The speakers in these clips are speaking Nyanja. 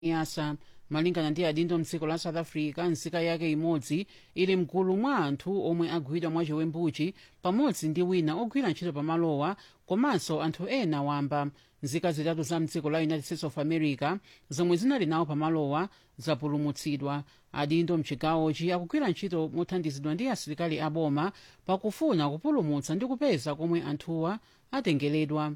yasa malingana ndi adindo mdziko la south africa nzika yake imodzi ili mgulu mwa anthu omwe agwidwa mwachiwembuchi pamodzi ndi wina ogwira ntchito pamalowa komanso anthu ena wamba nzika zitatu za mdziko la united states of america zomwe zinali nawo pamalowa zapulumutsidwa adindo mchigawochi akugwira ntchito mothandizidwa ndi asilikali aboma pakufuna kupulumutsa ndi kupeza komwe anthuwa atengeredwa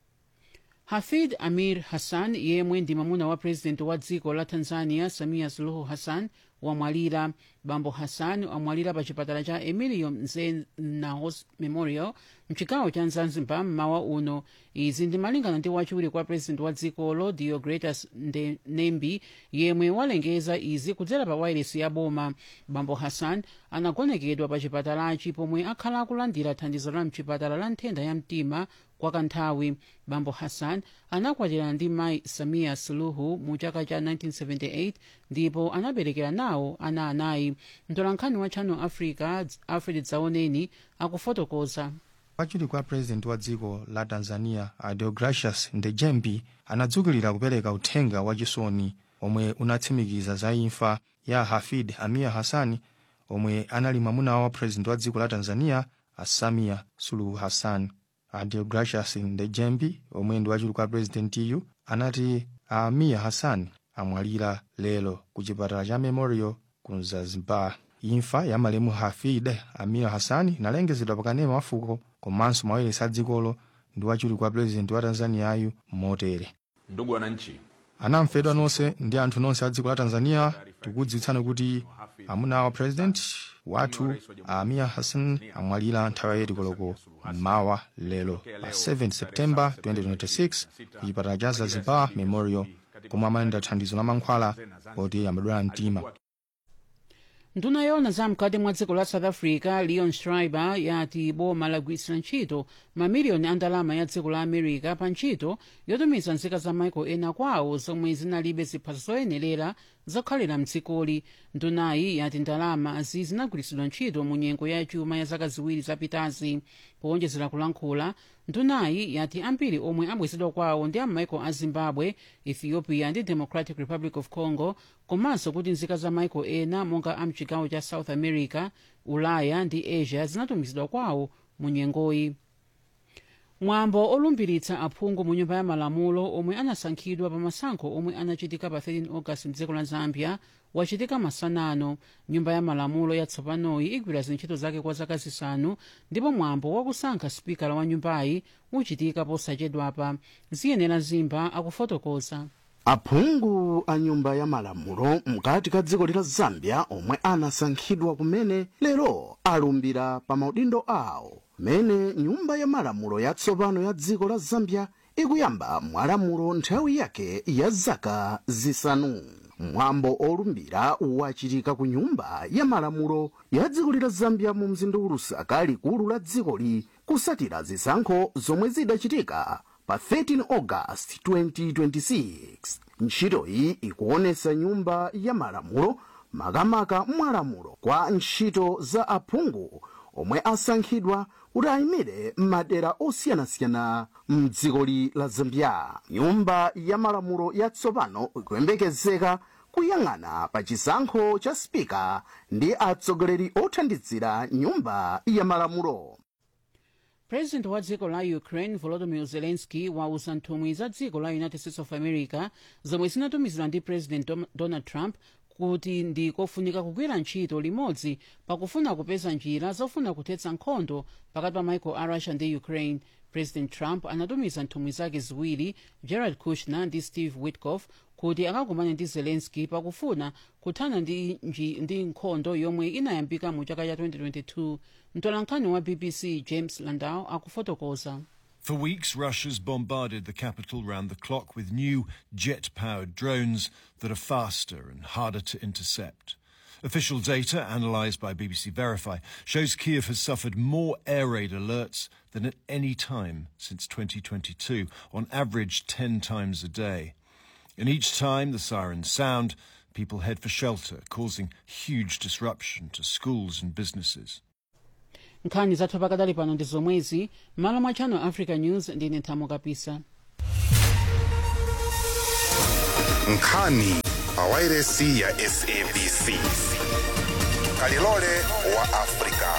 hafid amir hassan yemwe ndi mamuna wa purezidenti wa dziko la tanzania samia suluhu hassan wamwalira bambo hassan amwalira pa chipatala cha emilio mzena memorial mchigawo cha zanzibar mmawa uno izi ndi malingana ndi wachiwiri kwa purezidenti wa dzikolo diogretas nembi yemwe walengeza izi kudzera pa wailesi ya boma bambo hassan anagonekedwa pa chipatalachi pomwe akhala akulandira thandizo la mchipatala la nthenda ya mtima kwa kanthawi bambo hassan anakwatirana ndi mayi samia suluhu mu chaka cha 1978 ndipo anaberekera nawo ana anayi mtolankhani wa channel africa alfred dzaoneni akufotokoza wachiwiri kwa purezidenti wa dziko la tanzania deogracius ndejembi anadzukilira kupereka uthenga wachisoni omwe unatsimikiza za imfa ya hafid amir hassan omwe anali mwamuna wa purezidenti wa dziko la tanzania samia suluhu hassan deogracius ndejembi omwe ndi wachiwiri kwa purezidentiyu anati amir hassan amwalira lero ku chipatala cha memorial ku zanzibar imfa ya malemu hafid amir hassan inalengezedwa pakanema wafuko komanso mawayilesi a dzikolo ndi wachiwiri kwa purezidenti wa tanzaniyayu motere ndugu wananchi anamfedwa nonse ndi anthu nonse a dziko la tanzania tikudziwitsani kuti amuna wa purezidenti wathu amir hassan amwalira nthawi ya koloko mmawa lero pa 7 septemba 2026 ku chipatala cha zanzibar memorial komwe amalandira thandizo la mankhwala poti amadwala mtima nduna yona zamkati mwa dziko la south africa leon schreiber yati boma lagwiritsa ntchito mamiliyoni a ndalama ya dziko la america pa ntchito yotumiza nzika za maiko ena kwawo zomwe zinalibe ziphaso zoyenerera zokhalira mdzikoli ndunayi yati ndalamazi zinagwiritsidwa ntchito mu nyengo ya chuma ya zaka ziwiri zapitazi powonjezera kulankhula ndunayi yati ambiri omwe abwezedwa kwawo ndi amaiko a zimbabwe ethiopia ndi democratic republic of congo komanso kuti nzika za maiko ena monga a mchigawo cha south america ulaya ndi asia zinatumizidwa kwawo mu nyengoyi mwambo olumbiritsa aphungu mu nyumba ya malamulo omwe anasankhidwa pa masankho omwe anachitika pa 13 august mdziko la zambia wachitika masanano nyumba ya malamulo yatsopanoyi igwira zintchito zake kwa zaka zisanu ndipo mwambo wakusankha spikala wa nyumbayi uchitika posachedwapa ziyenera zimba akufotokoza aphungu a nyumba ya malamulo mkati ka dziko la zambia omwe anasankhidwa kumene lero alumbira pa maudindo awo mene nyumba ya malamulo yatsopano ya dziko la zambia ikuyamba mwalamulo nthawi yake ya zaka zisanu mwambo olumbira wachitika ku nyumba ya malamulo ya dziko la zambia mu mzinda wa lusaka likulu la dzikoli kusatira zisankho zomwe zidachitika pa 13 august 2026 ntchitoyi ikuonesa nyumba ya malamulo makamaka mwalamulo kwa ntchito za aphungu omwe asankhidwa kuti ayimire m'madera osiyanasiyana mdzikoli la zambia nyumba ya malamulo yatsopano ikuyembekezeka kuyang'ana pa chisankho cha spika ndi atsogoleri othandizira nyumba ya malamulo president wa dziko la ukraine volodymyr zelensky wauza nthumwi za dziko la united states of america zomwe zinatumizidwa ndi president Dom- donald trump kuti ndi kofunika kugwira ntchito limodzi pakufuna kupeza njira zofuna kuthetsa nkhondo pakati pa michael a russia ndi ukraine president trump anatumiza nthumwi zake ziwiri jared kushner ndi steve witkoff kuti akakumane ndi zelensky pakufuna kuthana ndi, nji, ndi nkhondo yomwe inayambika mu chaka cha 2022 mtolankhani wa bbc james landau akufotokoza For weeks, Russia's bombarded the capital round the clock with new jet powered drones that are faster and harder to intercept. Official data, analysed by BBC Verify, shows Kiev has suffered more air raid alerts than at any time since 2022, on average 10 times a day. And each time the sirens sound, people head for shelter, causing huge disruption to schools and businesses. nkhani zathu pakadali pano ndi zomwezi malo mwa channel africa news ndine nthamo kapisa nkhani pa wairesi ya sabc kalilole wa afrika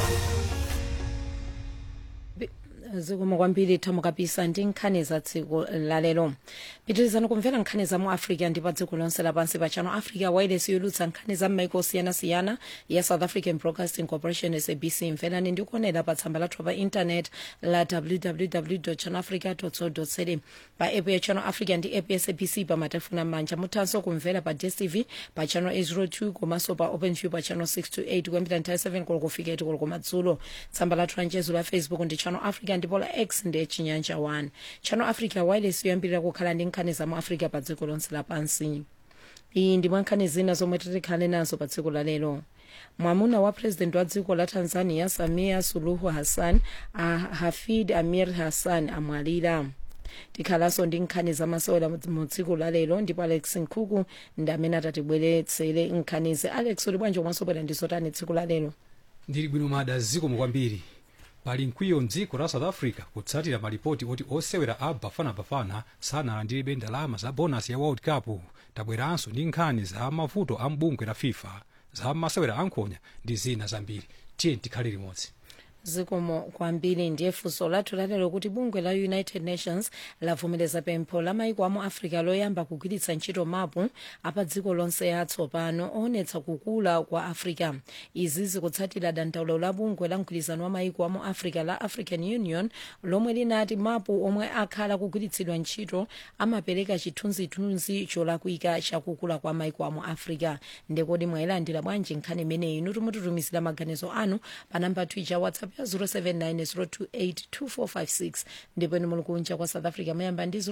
zikomo kwambiri thamo kapisa ndi nkhani za tsiku lalero pitirizani kumvera nkhani za mu africa ndi pa dziko lonse lapansi pa channel africa wireless yolutsa nkhani za m'maiko osiyanasiyana ya south african broadcasting corporation sabc mverani ndi kuonera pa tsamba lathu pa intanet la www channelafrica co za pa app ya channel africa ndi app ya sabc pa matelefoni amanja muthanso kumvera pa dstv pa channel 802 komanso pa openview pa channel 628 kuyambira nthawi 7 koloko kufika 8 koloko madzulo tsamba lathu la mchezo la facebook ndi channel africa ndipo la x ndi chinyanja 1 channel africa wireless yoyambirira kukhala ndi nkhani za mu africa pa dziko lonse lapansi iyi ndi mwa nkhani zina zomwe titikhale nazo pa dziko la lero mwamuna wa president wa dziko la tanzania samia suluhu hassan a hafid amir hassan amwalira tikhalanso ndi nkhani zamasewera mu dziko la lero ndipo alex nkhuku ndi amene atatibweretsere nkhanizi alex uli bwanji komanso bwera ndi zotani dziko la lero ndili bwino mada zikomo kwambiri pali mkwiyo mdziko la south africa kutsatira malipoti oti osewera a bafanabafana sanalandiribe ndalama za bonasi ya world cup tabweranso ndi nkhani za mavuto a mbungwe la fifa za masewera ankhonya ndi zina zambiri tiye tikhale limodzi zikomo kwambiri ndiye funso lathu lalero kuti bungwe la united nations lavomereza pempho la maiko amu africa loyamba kugwiritsa ntchito mapu apa dziko lonse atsopano oonetsa kukula kwa africa izi zikutsatira dandaulo la bungwe la mgwirizano wa maiko amu africa la african union lomwe linati mapu omwe akhala kugwiritsidwa ntchito amapereka chithunzithunzi cholakwika chakukula kwa maiko amu africa ndekodi mwayilandira bwanji nkhani imeneyi inu timututumizira maganizo anu pa namba twicha whatsapp ya 07902825456 ndipo inu muli kunja kwa south africa mayamba ndi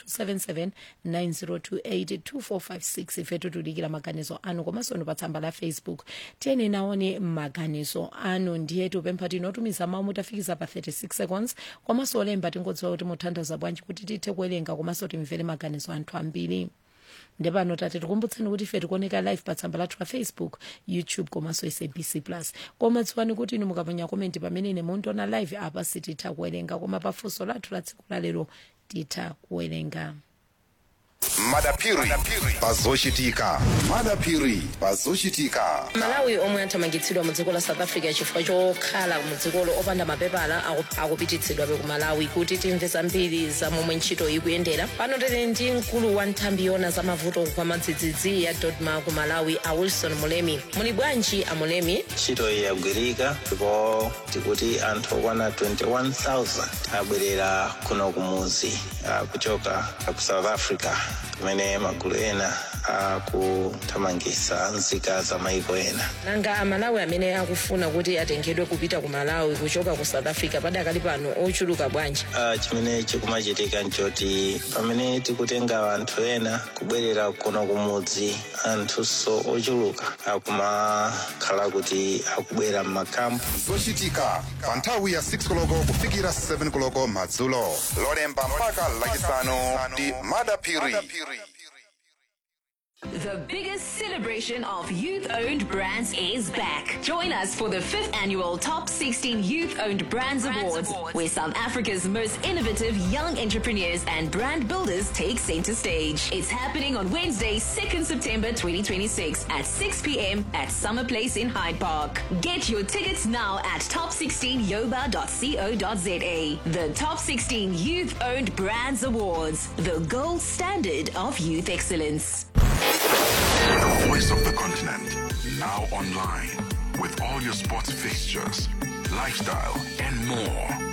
0027790282456 ifetu tudikira maganizo anu komanso inu pa tsamba la facebook tiyeni naone maganizo anu ndiye tipempha tinotumiza mawu mutafikiza pa 36 seconds komanso olemba tingodziwa kuti muthandaza bwanji kuti tithe kuwerenga komanso timvere maganizo anthu ambiri ndepano tate tikumbutseni kuti ife tikuoneka live pa tsamba lathu la facebook youtube komanso sabc plus koma dziwani kuti inu mukaponya komenti pamene ine mundiona live apa sititha kuwerenga koma pafunso lathu la tsiku lalero titha kuwerenga madapiri pazochitika madapiri pazochitika malawi omwe athamangitsidwa mu dziko la south africa chifukwa chokhala mu dzikolo opanda mapepala aku- akupititsidwabe ku malawi kuti timve zambiri za momwe ntchito ikuyendera pano tili ndi mkulu wa nthambi yona za mavuto kwa madzidzidzi ya dodma ku malawi a wilson mulemi muli bwanji a mulemi ntchito iyi yagwirika ndipo tikuti anthu okwana 21000 abwerera kuno kumuzi ah, kuchoka ku south africa kumene magulu ena akuthamangitsa nzika za maiko ena nanga amalawi amene akufuna kuti atengedwe kupita ku malawi kuchoka ku south africa padakali pano ochuluka bwanji Ah, chimene chikumachitika nchoti pamene tikutenga anthu ena kubwerera kuno kumudzi anthunso ochuluka akumakhala kuti akubwera m'makampu zochitika pa nthawi ya 6 koloko kufikira 7 koloko madzulo lolemba mpaka lachisanu ndi madapiri The biggest celebration of youth owned brands is back. Join us for the fifth annual Top 16 Youth Owned Brands, Awards, where South Africa's most innovative young entrepreneurs and brand builders take center stage. It's happening on Wednesday, 2nd September 2026 at 6 p.m. at Summer Place in Hyde Park. Get your tickets now at top16yoba.co.za. The Top 16 Youth Owned Brands Awards, the gold standard of youth excellence. The voice of the continent. Now online. With all your sports fixtures, lifestyle, and more.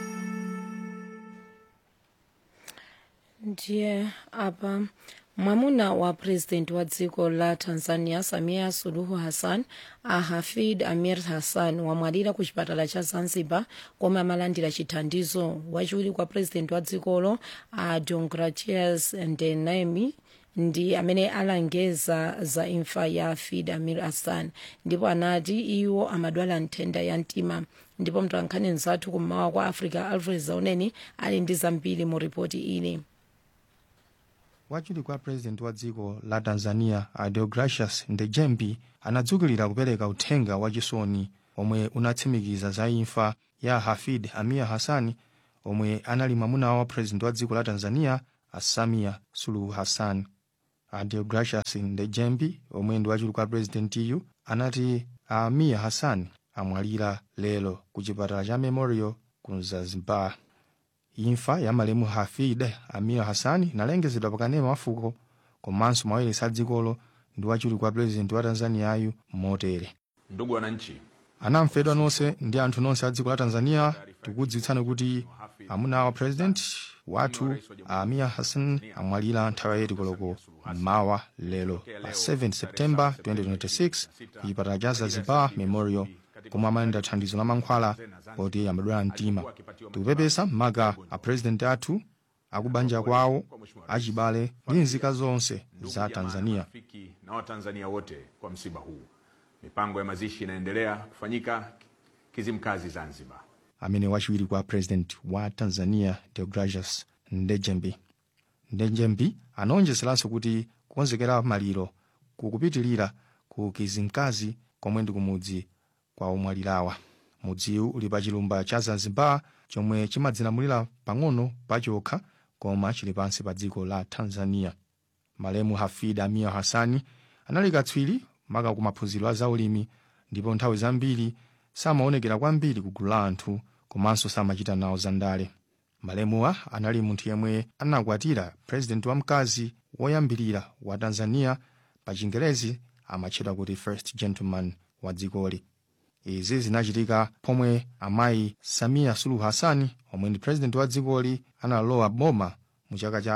ndiye apa mwamuna wa president wa dziko la tanzania samia suluhu hassan a hafid amir hassan wamwalira ku chipatala cha zanzibar komwe amalandira chithandizo wachiwiri kwa president wa dzikolo a deogratias ndenemi ndi amene alengeza za imfa ya hafid amir hassan ndipo anati iwo amadwala nthenda ya mtima ndipo mtolankhani mzathu kummawa kwa africa alfred zauneni ali ndi zambiri mu ripoti ili wachiwiri kwa president wa dziko la tanzania a deogracius ndejembi anadzukilira kupereka uthenga wachisoni omwe unatsimikiza za imfa ya hafid amir hassan omwe anali mwamuna wa president wa dziko la tanzania a samia suluhu hassan a deogracius ndejembi omwe ndi wachiwiri kwa purezidentiyu anati a amir hassan amwalira lero ku chipatala cha memorial ku zanzibar imfa ya malemu hafid amir hassan inalengezedwa pakanema wafuko komanso mawailesi a dzikolo ndi wachiwiri kwa purezidenti wa tanzaniyayu motere Ndugu wananchi, anamfedwa nonse ndi anthu nonse a dziko la tanzania tikudziwitsani kuti amuna wa president wathu amir hassan amwalira nthawi ya koloko mmawa lero pa 7 septemba 2026 ku chipatala cha zanzibar memorial komwe amalandira thandizo la mankhwala poti amadwala mtima tikupepesa maka a president athu akubanja kwawo achibale ndi nzika zonse za tanzania rafiki na Watanzania wote kwa msiba huu. Mipango ya mazishi inaendelea kufanyika Kizimkazi, Zanzibar. amene wachiwiri kwa president wa tanzania deogracius ndejembi ndejembi anaonjezeranso kuti kukonzekera maliro kukupitilira ku kizimkazi komwe ndi kumudzi kwa omwalirawa mudziwu uli pa chilumba cha zanzibar chomwe chimadzilamulira pang'ono pachokha koma chili pansi pa dziko la tanzania malemu hafid amir hassani anali katswiri maka ku maphunziro a zaulimi ndipo nthawi zambiri samaonekera kwambiri ku gulu la anthu komanso samachita nawo zandale malemuwa anali munthu yemwe anakwatira purezidenti wamkazi woyambirira wa tanzania pa chingerezi amatchedwa kuti first gentleman wa dzikoli izi zinachitika pomwe amayi samia suluhu hassan omwe ndi purezidenti wa dzikoli analowa boma mu chaka cha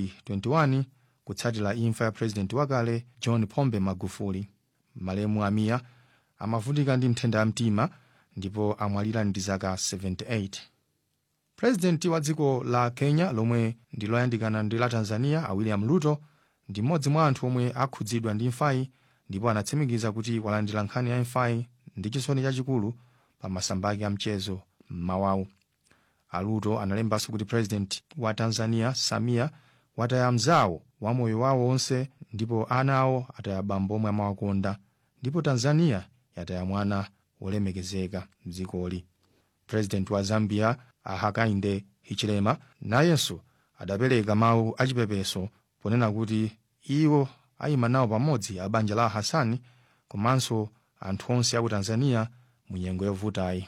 2021 kutsatira imfa ya purezidenti wakale john pombe magufuli malemu amiya amavutika ndi nthenda ya mtima ndipo amwalira ndi zaka 78 purezidenti wa dziko la kenya lomwe ndi loyandikana ndi la tanzania a william ruto ndi mmodzi mwa anthu omwe akhudzidwa ndi imfayi ndipo anatsimikiza kuti walandira nkhani ya imfayi ndi chisoni chachikulu pa masamba ake amchezo mmawawu aruto analembanso kuti purezidenti wa tanzania samia wataya mzawo wa moyo wawo onse ndipo ana awo ataya bambo omwe amawakonda ndipo tanzania yataya mwana wolemekezeka mdzikoli purezidenti wa zambia hakainde hichilema nayenso adapereka mawu achipepeso ponena kuti iwo ayima nawo pamodzi a banja la hasani komanso anthu onse aku tanzania mu nyengo yovutayi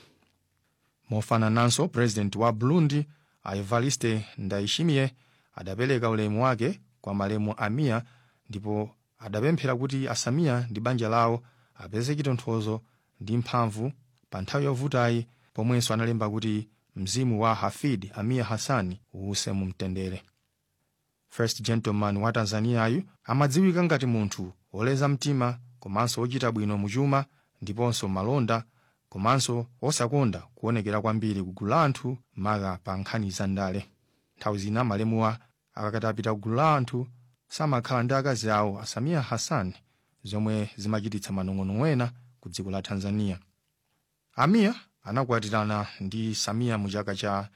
mofanananso purezidenti wa burundi a evariste ndayishimiye adapereka ulemu wake kwa malemu amiya ndipo adapemphera kuti asamiya ndi banja lawo apeze chitonthozo ndi mphamvu pa nthawi yovutayi pomwenso analemba kuti mzimu wa hafid amiya hassani uwuse mu mtendere first gentleman wa tanzaniyayu amadziwika ngati munthu woleza mtima komanso wochita bwino muchuma ndiponso malonda komanso osakonda kuonekera kwambiri ku gulu la anthu maka pa nkhani za ndale nthawi zina malemuwa akakati apita ku gulu la anthu samakhala ndi akazi awo asamiya hassan zomwe zimachititsa manong'ono ena ku dziko la tanzania amiya anakwatirana ndi samiya mu chaka cha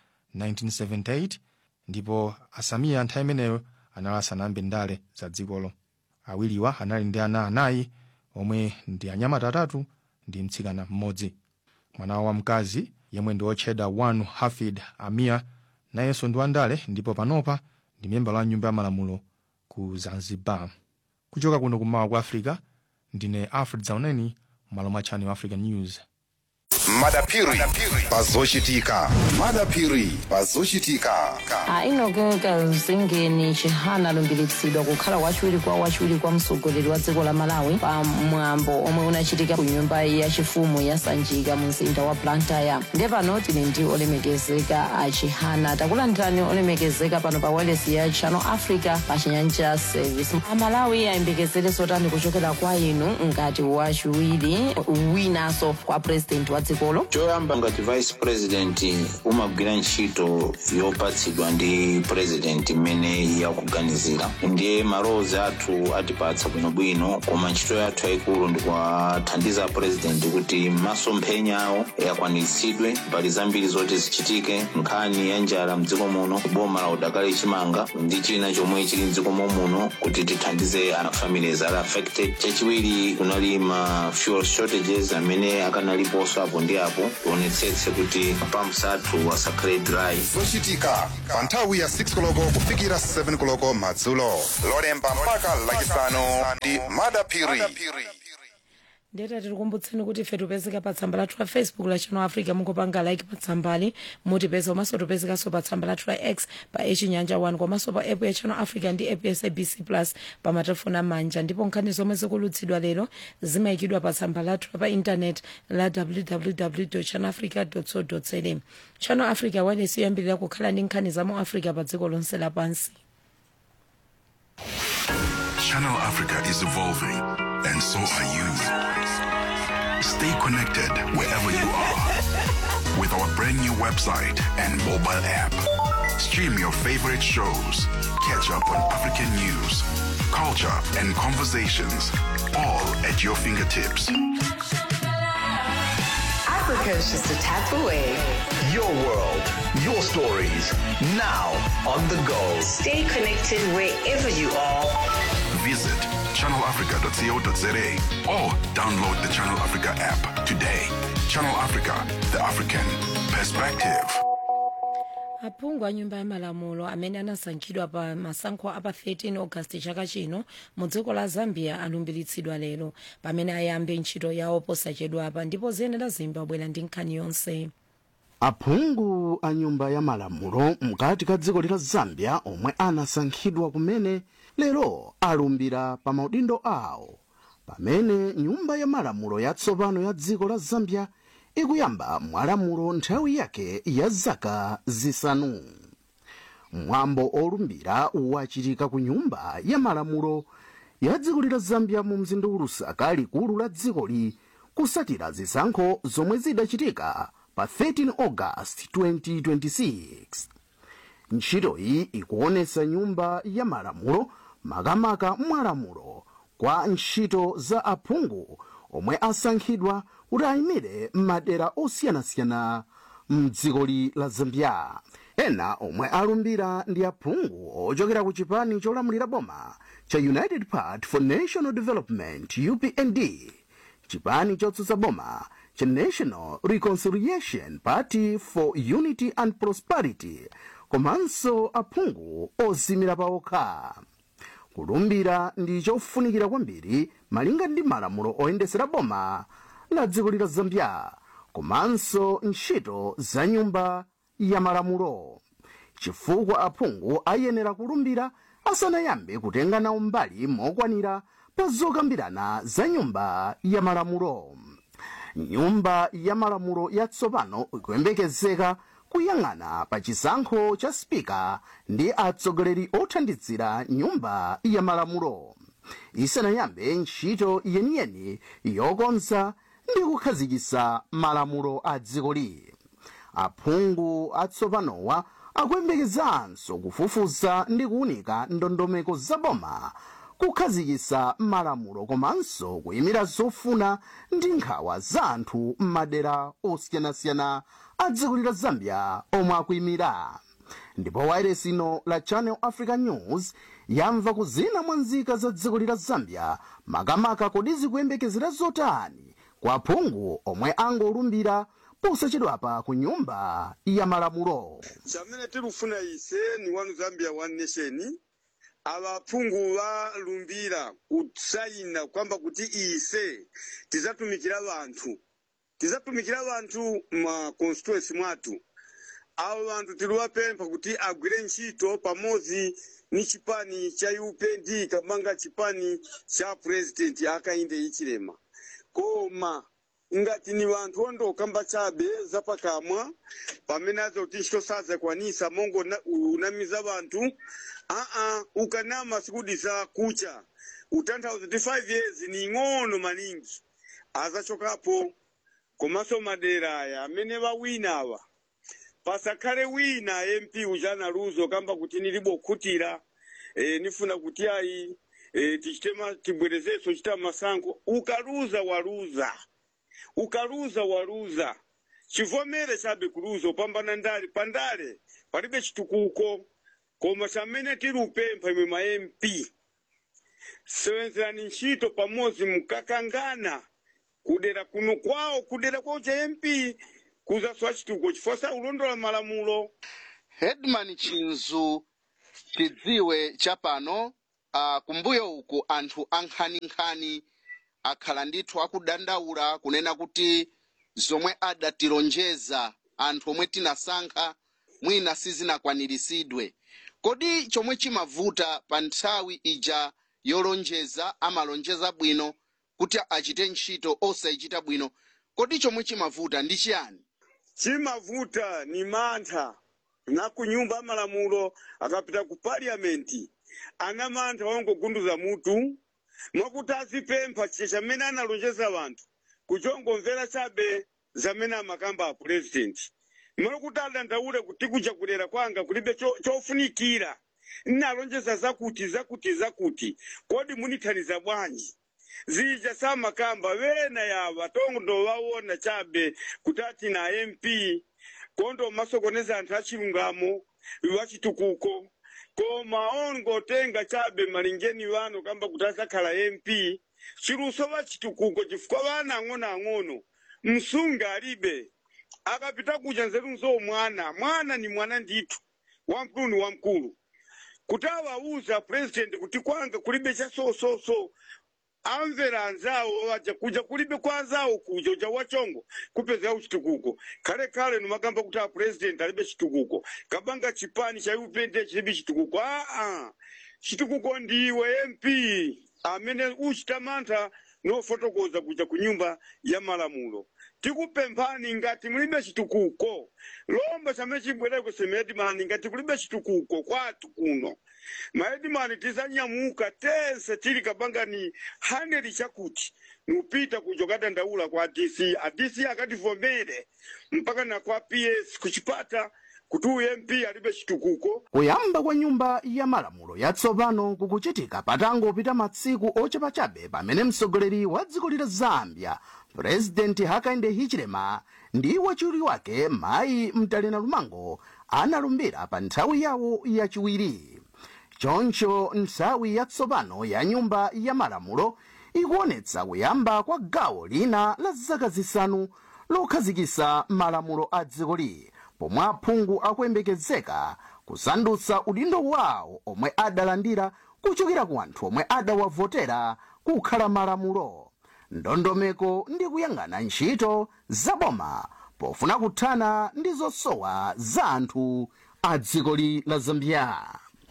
1978 ndipo asamiya nthawi imeneyo anali asanayambe ndale za dzikolo awiriwa anali ndi ana anayi omwe ndi anyamata atatu ndi mtsikana mmodzi mwana wawo wamkazi yemwe ndi wotchedwa wanu hafid amiya nayenso ndi wandale ndipo panopa ndi memba la nyumba ya malamulo ku zanzibar kuchoka kuno kummawa kwa africa ndine alfred zauneni malo mwa channel african news madapiri pazochitika madapiri pazochitika ainogeka zingeni chihana alumbiritsidwa kukhala wachiwiri kwa wachiwiri kwa mtsogoleri wa dziko la malawi pa mwambo omwe unachitika ku nyumba yachifumu ya sanjika mu mzinda wa blantyre ndiye pano tili ndi olemekezeka a chihana takulandirani olemekezeka pano pa wireless ya channel africa pa chinyanja service amalawi ayembekezere zotani kuchokera kwa inu ngati wachiwiri winanso kwa president wa dzikolo choyamba ngati vice president umagwira ntchito yopatsidwa ndi president imene yakuganizira ndiye malowozi athu atipatsa bwinobwino koma ntchito yathu yayikulu ndikuwathandiza president kuti masomphenya awo akwaniritsidwe mbali zambiri zoti zichitike nkhani ya njala mdziko muno boma la udakali chimanga ndi china chomwe chili mdziko muno kuti tithandize ana families ali affected chachiwiri kunali ma fuel shortages amene akanaliponso apo apo ndi apo tionetsetse kuti mapamps athu asakhale dry zochitika pa nthawi ya 6 koloko kufikira 7 koloko madzulo lolemba mpaka lachisanu ndi madapiri ndeta tikukumbutseni kuti ife tipezeka pa tsamba lathu la facebook la channel africa mungopanga like pa tsambali mutipeza komanso tipezekanso pa tsamba lathu la x pa echinyanja 1 komanso pa app ya channel africa ndi app ya sabc plus pa matelefoni amanja ndipo nkhani zomwe zikulutsidwa lero zimayikidwa pa tsamba lathu pa intanet la www channel africa co za channel africa wailesi yoyambirira kukhala ndi nkhani za mu africa pa dziko lonse lapansi Channel Africa is evolving, and so are you. Stay connected wherever you are with our brand new website and mobile app. Stream your favorite shows, catch up on African news, culture, and conversations, all at your fingertips. Africa is just a tap away. Your world, your stories, now on the go. Stay connected wherever you are. Visit channelafrica.co.za or download the Channel Africa app today. Channel Africa, the African perspective. aphungu a nyumba ya malamulo amene anasankhidwa pa masankho a pa 13 augasti chaka chino mu dziko la zambia alumbiritsidwa lero pamene ayambe ntchito yawo posachedwapa ndipo ziyenera zimbabwera ndi nkhani yonse aphungu a nyumba ya malamulo mkati ka dziko la zambia omwe anasankhidwa kumene lero alumbira pa maudindo awo pamene nyumba ya malamulo yatsopano ya dziko la zambia ikuyamba mwalamulo nthawi yake ya zaka zisanu mwambo olumbira wachitika ku nyumba ya malamulo ya dziko la zambia mu mzinda wa lusaka likulu la dzikoli kusatira zisankho zomwe zidachitika pa 13 august 2026 ntchitoyi ikuonesa nyumba ya malamulo makamaka mwalamulo kwa ntchito za aphungu omwe asankhidwa kuti ayimire m'madera osiyanasiyana mdzikoli la zambia ena omwe alumbira ndi aphungu ochokera ku chipani cholamulira boma cha united party for national development upnd chipani chotsutsa boma cha national reconciliation party for unity and prosperity komanso aphungu ozimira paokha kulumbira ndi chofunikira kwambiri malinga ndi malamulo oyendesera boma la dziko la zambia komanso ntchito za nyumba ya malamulo chifukwa aphungu ayenera kulumbira asanayambe kutenga nawo mbali mokwanira pa zokambirana za nyumba ya malamulo nyumba ya malamulo yatsopano ikuyembekezeka kuyang'ana pa chisankho cha spika ndi atsogoleri othandizira nyumba ya malamulo isanayambe ntchito yeniyeni yokonza ndi kukhazikitsa malamulo a dzikoli aphungu atsopanowa akuyembekezanso kufufuza ndi kuunika ndondomeko zaboma kukhazikitsa malamulo komanso kuyimira zofuna ndi nkhawa za anthu m'madera osiyanasiyana a dziko la zambia omwe akuyimira ndipo wailesi ino la channel africa news yamva kuzina mwa nzika za dziko la zambia makamaka kodi zikuyembekezera zotani kwa aphungu omwe angolumbira posachedwapa ku nyumba ya malamulo chamene tilufuna ise ni one zambia one nation ava aphungu valumbira kusayina kwamba kuti ise tizatumikira vanthu tizatumikira vanthu ma constituency mwathu avo vanthu tiliwapempha kuti agwire ntchito pamodzi ni chipani cha upnd kamanga chipani cha president akainde ichilema koma ngati ni vanthu ondokamba chabe zapakamwa pamene aza kuti ntchito sazakwanisa mongo na- unamiza vanthu aa ukanama sikudisa kucha utanthauza kuti 5 years ni ing'ono maningi azachokapo komanso madera aya amene vawina awa pasakhale wina mp ujana luzo kamba kuti nilibokhutira e, nifuna kuti ayi e, tichite ma- tibwerezenso chita masankho ukaluza waluza ukaluza waluza chivomere chabe kuluza upambana ndale pandale palibe chitukuko koma chamene tiri upempha imwe ma mp sewenzerani ntchito pamodzi mukakangana kudera kuno kwawo kudera kwawo cha mp kuzaswa chitukuko chifukwa sa kulondola malamulo headman chinzu chidziwe chapano uh, kumbuyo uku anthu ankhaninkhani akhala ndithu akudandaula kunena kuti zomwe adatilonjeza anthu omwe tinasankha mwina sizinakwaniritsidwe kodi chomwe chimavuta pa nthawi ija yolonjeza amalonjeza bwino kuti achite ntchito osayichita bwino kodi chomwe chimavuta ndi chiyani chimavuta ni mantha na ku nyumba ya malamulo akapita ku parliamenti ana mantha wangogunduza mutu mwakuti azipempha chiche chamene analonjeza vanthu kuchongomvera chabe zamene amakamba a purezidenti mali kuti adandaule kuti kuja kudera kwanga kulibe cho- chofunikira nnalonjeza zakuti zakuti zakuti kodi munithaniza bwanji zija samakamba vena yava tongo vaona chabe kuti ati na mp kondo masokoneza anthu achilungamo vachitukuko koma ongotenga chabe malingeni vano kamba kuti asakhala mp chiluso vachitukuko chifukwa vana ang'onoang'ono msunga alibe akapita kuja nzeru nzo mwana mwana ni mwana ndithu wamkulu ni wamkulu kuti awauza president kuti kwanga kulibe cha so so so amvera anzawo waja kuja kulibe kwa anzawo kuja uja wachongo kupeza uchitukuko kale kale numakamba kuti a president alibe chitukuko kabanga chipani cha upende chilibe chitukuko aa chitukuko ndiwe mp amene uchita mantha nofotokoza kuja ku nyumba ya malamulo tikupemphani ngati mulibe chitukuko lomba chamene chibwereko semedimani ngati kulibe chitukuko kwathu kuno maedimani tizanyamuka tense tili kapangani haneli chakuti nupita kuja kadandaula kwa dc adc akativomere mpaka na kwa ps kuchipata kuti uyu mp alibe chitukuko kuyamba kwa nyumba ya malamulo yatsopano kukuchitika patangopita matsiku ochepa chabe pamene mtsogoleri wa dziko lila zambia purezidenti hakainde hichilema ndi wachiwiri wake mayi mtalena lumango analumbira pa nthawi yawo yachiwiri choncho nthawi yatsopano ya nyumba ya malamulo ikuonetsa kuyamba kwa gawo lina la zaka zisanu lokhazikisa malamulo a dzikoli pomwe aphungu akuyembekezeka kusandutsa udindo wawo omwe adalandira kuchokera ku anthu omwe adawavotera kukhala malamulo ndondomeko ndi kuyang'ana ntchito zaboma pofuna kuthana ndi zosowa za anthu a dzikoli la zambia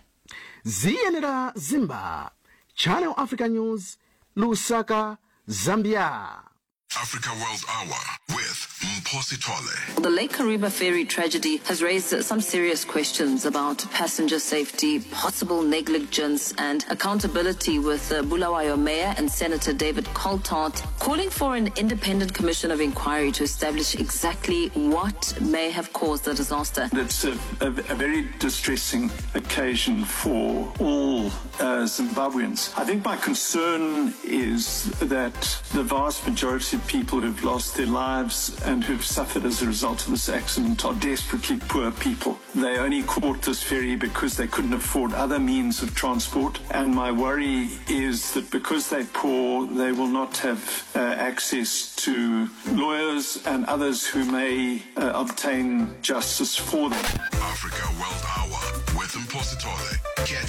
ziyenera zimba channel africa news lusaka zambia Africa World Hour with Mposi Tole. The Lake Kariba ferry tragedy has raised some serious questions about passenger safety, possible negligence, and accountability. With uh, Bulawayo Mayor and Senator David Coltart calling for an independent commission of inquiry to establish exactly what may have caused the disaster. It's a, a, a very distressing occasion for all uh, Zimbabweans. I think my concern is that the vast majority of people who've lost their lives and who've suffered as a result of this accident are desperately poor people. They only caught this ferry because they couldn't afford other means of transport. And my worry is that because they're poor, they will not have uh, access to lawyers and others who may uh, obtain justice for them. Africa World Hour with Mposi Tole. Catch